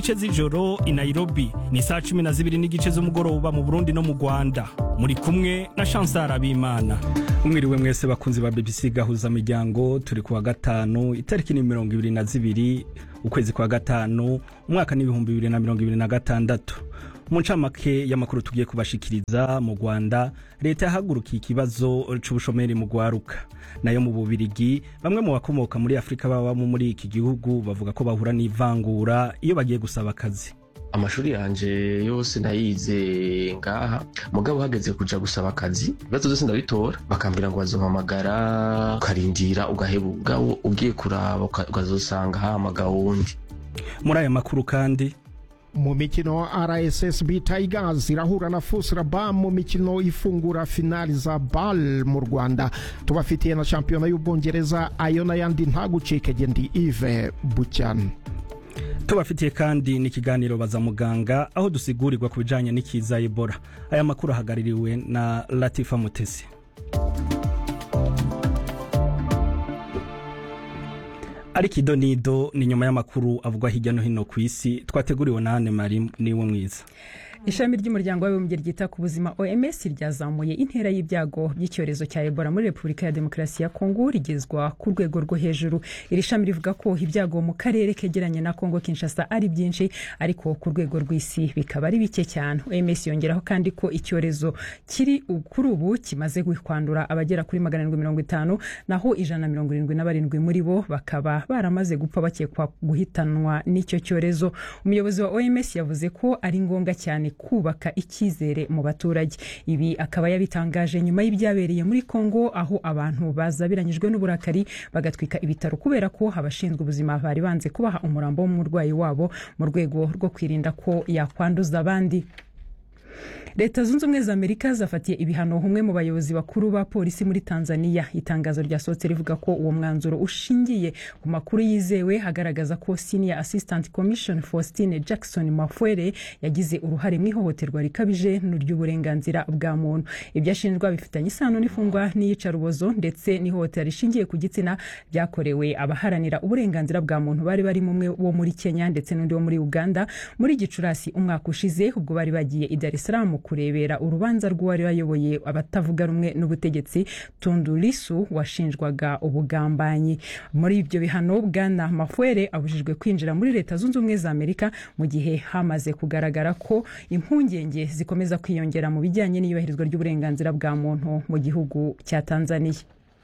igice z'ijoro i nairobi ni saa cumi na zibiri n'igice z'umugoroba mu burundi no mu rwanda muri kumwe na chansar abimana umwiriwe mwese bakunzi ba bbc gahuza miryango turi kuwa gatanu itariki ni mirongo ibiri na zibiri ukwezi kwa gatanu umwaka n'ibihumbi bibiri na mirongo ibiri na gatandatu mu ncamake y'amakuru tugiye kubashikiriza mu rwanda leta yahagurukiye ikibazo c'ubushomeri mu rwaruka nayo mu bubirigi bamwe mu bakomoka muri afurika babamo muri iki gihugu bavuga ko bahura n'ivangura iyo bagiye gusaba akazi amashuri yanje yose nayize ngaha mugabo hageze kuja gusaba akazi ibibazo byose ndabitora bakambwira ngo bazompamagara ukarindira ugaheba ubwabo ugiye kuraba ukazosanga hamagawe wundi muri aya makuru kandi mu mikino rssb tigers irahura na fusraba mu mikino ifungura finali za bal mu rwanda tubafitiye na shampiyona y'ubwongereza ayo n'ayandi ntagucikege ndi ive bucyana tubafitiye kandi n'ikiganiro baza muganga aho dusigurirwa ku bijyanye n'ikiza ebola aya makuru ahagarariwe na latifa mutesi ariko idonido ni nyuma y'amakuru avugwa hirya no hino ku isi twateguriwe na hane mari niwe mwiza ishami ry'umuryango w'abibumbye ryita ku buzima oms ryazamuye intera y'ibyago by'icyorezo cya ebola muri repubulika ya demokarasi ya kongo rigezwa ku rwego rwo hejuru iri shami rivuga ko ibyago mu karere kegeranye na kongo kinshasa ari byinshi ariko ku rwego rw'isi bikaba ari bike cyane oms yongeraho kandi ko icyorezo kiri kuri ubu kimaze kwandura abagera kuri magana arindwi mirongo itanu naho ijana na mirongo irindwi na barindwi muri bo bakaba baramaze gupfa bakekwa guhitanwa n'icyo cyorezo umuyobozi wa oms yavuze ko ari ngombwa cyane kubaka icyizere mu baturage ibi akaba yabitangaje nyuma y'ibyabereye muri kongo aho abantu bazabiranyijwe n'uburakari bagatwika ibitaro kubera ko abashinzwe ubuzima bari banze kubaha umurambo w'umurwayi wabo mu rwego rwo kwirinda ko yakwanduza abandi leta zunze ubumwe za amerika zafatiye ibihano umwe mu bayobozi bakuru ba polisi muri tanzania itangazo ryasohotse rivuga ko uwo mwanzuro ushingiye ku makuru yizewe hagaragaza ko senior assistant commission faustine jackson mafwere yagize uruhare mu ihohoterwa rikabije ry'uburenganzira bwa muntu ibyo ashinjwa bifitanye isano n'ifungwa n'iyicarubozo ndetse n'ihohotera rishingiye ku gitsina byakorewe abaharanira uburenganzira bwa muntu bari bari umwe wo muri kenya ndetse n'undi wo muri uganda muri gicurasi umwaka ushize ubwo bari bagiye i dar es salaam kurebera urubanza rw'uwari wayoboye abatavuga rumwe n'ubutegetsi tundu lisu washinjwaga ubugambanyi muri ibyo bihano bwana mafwere abujijwe kwinjira muri leta zunze ubumwe za amerika mu gihe hamaze kugaragara ko impungenge zikomeza kwiyongera mu bijyanye n'iyubahirizwa ry'uburenganzira bwa muntu mu gihugu cya tanzania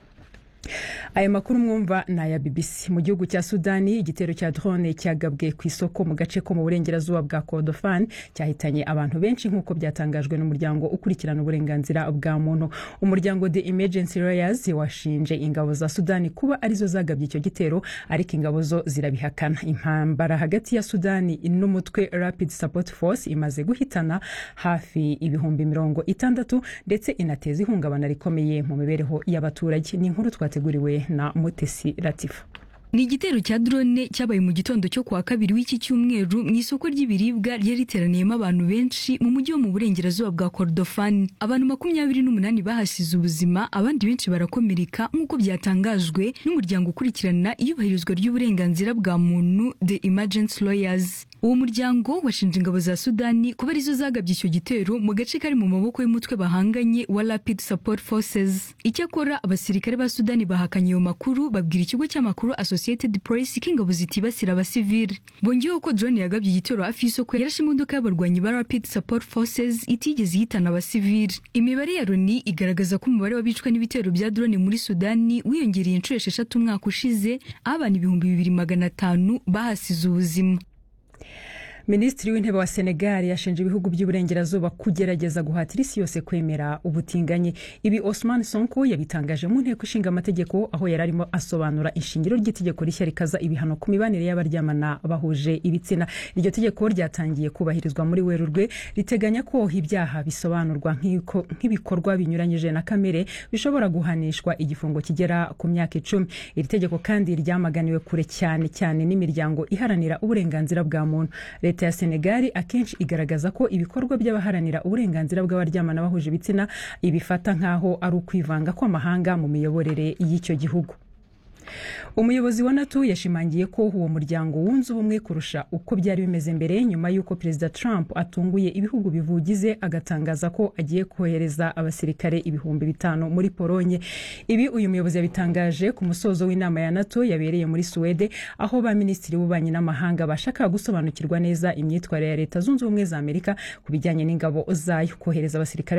aya makuru mwumva ni aya bbc mu gihugu cya sudani igitero cya drone cyagabwe ku isoko mu gace ko mu burengerazuba bwa kordofan cyahitanye abantu benshi nk'uko byatangajwe n'umuryango ukurikirana uburenganzira bwa muntu umuryango the emergency lawyers washinje ingabo za sudani kuba arizo zagabye icyo gitero ariko ingabo zo zirabihakana impambara hagati ya sudani n'umutwe rapid support force imaze guhitana hafi ibihumbi mirongo itandatu ndetse inateza ihungabana rikomeye mu mibereho y'abaturage ni inkuru twateguriwe na mutesi latifa ni igitero cya drone cyabaye mu gitondo cyo kuwa kabiri w'iki cyumweru mu isoko ry'ibiribwa ryari riteraniyemo abantu benshi mu mujyi wo mu burengerazuba bwa kordofani abantu makumyabiri n'umunani bahasize ubuzima abandi benshi barakomereka nk'uko byatangajwe n'umuryango ukurikirana iyubahirizwa ry'uburenganzira bwa muntu the emergency lawyers uwo muryango washinje ingabo za sudani kuba arizo zagabye icyo gitero mu gace kari mu maboko y'umutwe bahanganye wa rapid support forces icyakora abasirikare ba sudani bahakanye ayo makuru babwira ikigo cy'amakuru associated press ko ingabo zitibasira abasivili bongeyeho ko drone yagabye igitero hafi y'isoko yarashe imodoka y'abarwanyi ba rapid support forces itigeze ihitana abasivili imibare ya loni igaragaza ko umubare w'abicwa n'ibitero bya drone muri sudani wiyongereye inshuro esheshatu umwaka ushize aho abantu ibihumbi bibiri magana atanu bahasize ubuzima minisitiri w'intebe wa senegal yashinje ibihugu by'iburengerazuba kugerageza guhatira isi yose kwemera ubutinganyi ibi osman sonko yabitangaje mu nteko ishinga amategeko aho yari arimo asobanura ishingiro ry'itegeko rishya rikaza ibihano ku mibanire y'abaryamana bahuje ibitsina iryo tegeko ryatangiye kubahirizwa muri werurwe riteganya ko ibyaha bisobanurwa nk'ibikorwa binyuranyije na kamere bishobora guhanishwa igifungo kigera ku myaka icumi iri tegeko kandi ryamaganiwe kure cyane cyane n'imiryango iharanira uburenganzira bwa muntu leta ya senegali akenshi igaragaza ko ibikorwa by'abaharanira uburenganzira bw'abaryamana bahuje ibitsina ibifata nk'aho ari ukwivanga kw'amahanga mu miyoborere y'icyo gihugu umuyobozi wa nato yashimangiye ko uwo muryango wunze ubumwe kurusha uko byari bimeze mbere nyuma y'uko perezida trump atunguye ibihugu bivugize agatangaza ko agiye kohereza abasirikare ibihumbi bitanu muri polonye ibi uyu muyobozi yabitangaje ku musozo w'inama ya nato yabereye muri suwede aho ba minisitiri b'ububanyi n'amahanga bashakaga gusobanukirwa neza imyitwarire ya leta zunze ubumwe za amerika ku bijyanye n'ingabo zayo kohereza abasirikare